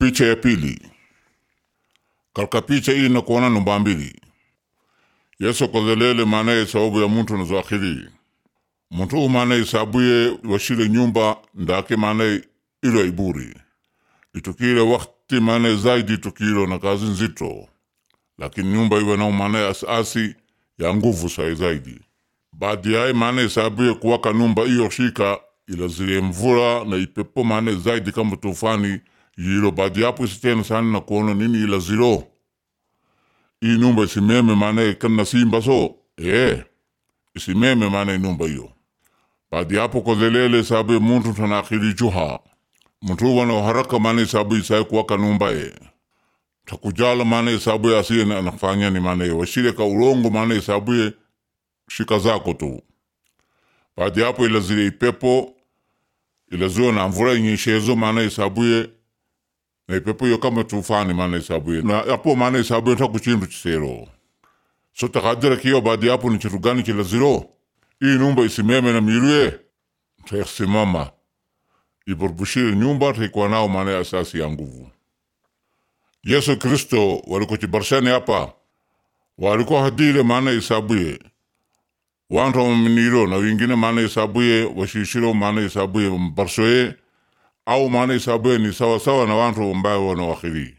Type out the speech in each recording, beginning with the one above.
Picha ya pili katika picha hii nakuona namba mbili yesu kozelele maanaye sababu ya muntu nazo akhiri muntu maanaye sabuye washile nyumba ndake maanaye ilo iburi itukile wakti maanaye zaidi itukilo na kazi nzito lakini nyumba iwe nao maanaye asasi ya nguvu sai zaidi baadi yaye maanaye sabuye kuwaka nyumba iyo shika ilazile mvula na ipepo maanaye zaidi kama tufani yilo baadi yapo isitena sana na kuona nini ilazilo hii nyumba isimeme maanaye kana simba so eh isimeme maanaye nyumba hiyo baadi yapo kozelele sabe muntu tanakhili juha muntu wana haraka maanaye sabu isai kuwaka nyumba e takujala maanaye sabu ya asiye na nafanya ni maanaye washile ka ulongo maanaye sabu ye shika zako tu baadi yapo ilazile ipepo ilaziwa na mvula inyeshezo maanaye sabu ye na ipepo hiyo kama tufani maana isabu ye na yapo maana isabu ye taku chindu chisero so takadira kiyo baadi yapo ni chitu gani kilaziro hii nyumba isimeme na miruye tasimama iburbushire nyumba taikuwa nao maana asasi ya nguvu Yesu Kristo waliko chibarshani hapa waliko hadile maana isabuye wantu waminiro na wingine maana isabuye washishiro maana isabuye mbarsoye au maana isabuye ni sawa sawa na wantu ambayo wana wakhiri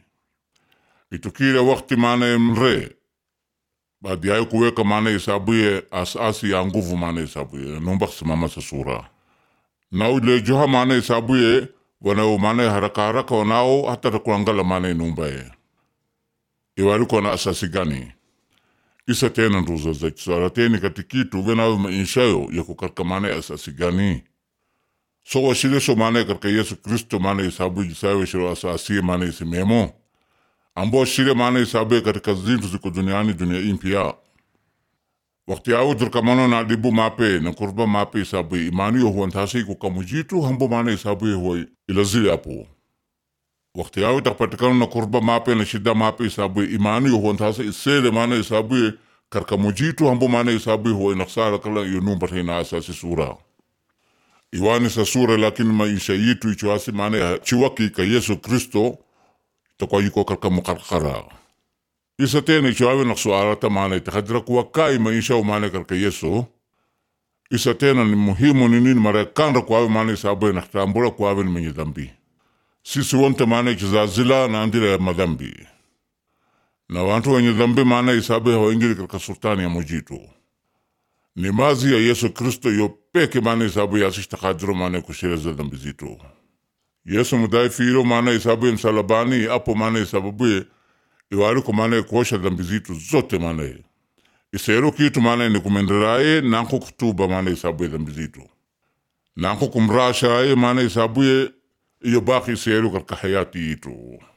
itukile wakti maana mre baadi yayo kuweka maana isabuye asasi ya nguvu maana isabuye numba kusimama sa sura na ule joha maana isabuye wanao maana haraka haraka wanao hata takuangala maana numba ye iwaliko na asasi gani isa tena nduza za kisara teni katikitu venao mainshayo yako katika maana asasi gani so washile so maana katika Yesu Kristo maana isabu jisawe shiro asasi maana isimemo ambo shile maana isabu katika zintu ziko duniani dunia impia wakati au turkamano na dibu mape na kurba mape isabu imani yo huwa ntasi ko kamujitu hambo maana isabu huwa ilazili hapo wakati au tapatikana na kurba mape na shida mape isabu imani yo huwa ntasi isele maana isabu karka mujitu hambo maana isabu huwa inaksara kala yo numba tena asasi sura iwani sa sura lakini maisha yitu ichoasi maana chiwaki ka Yesu Kristo takwa yiko karka mukarkara isa tena ichoawe na suara ta maana itakadira kuwa kai maisha u maana karka Yesu isa tena ni muhimu ni nini mara kanda kwawe maana isabu na tambula kwawe ni mwenye dhambi sisi wonte maana ichizazila na andira ya madhambi na wantu wenye dhambi maana isabu hawaingili karka sultani ya mujitu ni mazi ya Yesu Kristo yo peke maana isabu ya asitakadiro maana kushireza dhambi zito Yesu mudai firo maana isabu ya msalabani apo maana isababu ye iwaliko maana kuosha dhambi zito zote maana isero kitu maana ni kumenderaye nanko kutuba maana isabu ya dhambi zito nanko kumrashaye maana isabu ye iyo baki isero katika hayati yitu